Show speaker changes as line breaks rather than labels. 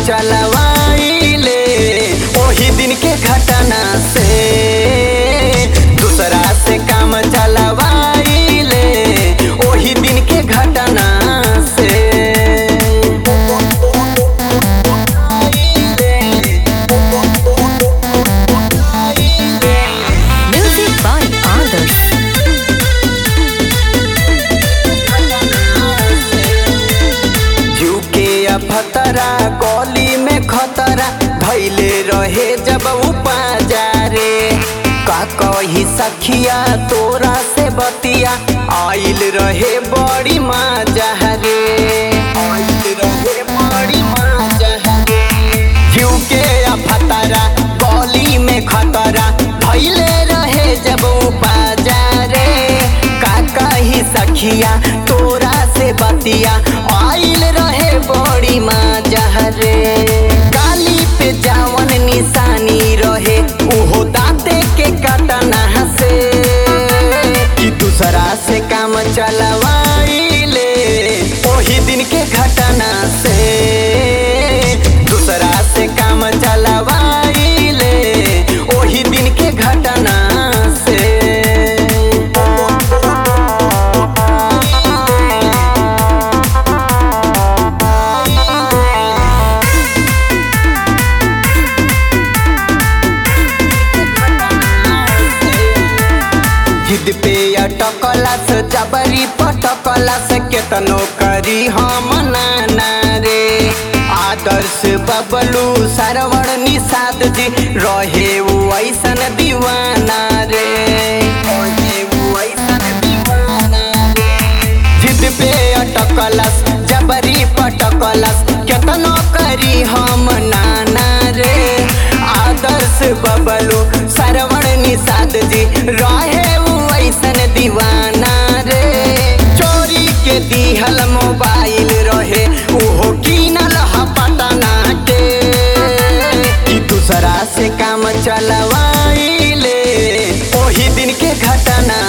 चलवाइले ओही दिन के घटना से दूसरा से काम चलवाइले ओही दिन के घटना से
Music by others.
झुके अफतरा गली में खतरा धैले रहे जब उपाजारे का कही सखिया तोरा से बतिया आइल रहे बड़ी मजा रे आइल रहे बड़ी मजा रे झुके अफतरा गली में खतरा धैले रहे जब उपाजारे का कही सखिया तोरा से बतिया आइल रहे बड़ी मजा रे गाली पे जावन निशानी रहे उहो दाते के कटना से कि दूसरा से काम चलवाइले ओही दिन के घटना से दूसरा से काम चलवाइले ओही दिन के घटना से जिद पे अटकला से जबरी पटकला से केतनो करी हम नाना रे आदर्श बबलू सरवण निषाद जी रहे वो ऐसन दीवाना रे रहे वो ऐसन दीवाना रे जिद पे अटकलस जबरी पटकलस केतनो करी हम नाना रे आदर्श बबलू सरवण निषाद जी रहे उ ऐसन दीवाना रे चोरी के दिहल मोबाइल रहे उहो कीनल ह पटना के कि दूसरा से काम चलवाइले ओही दिन के घटना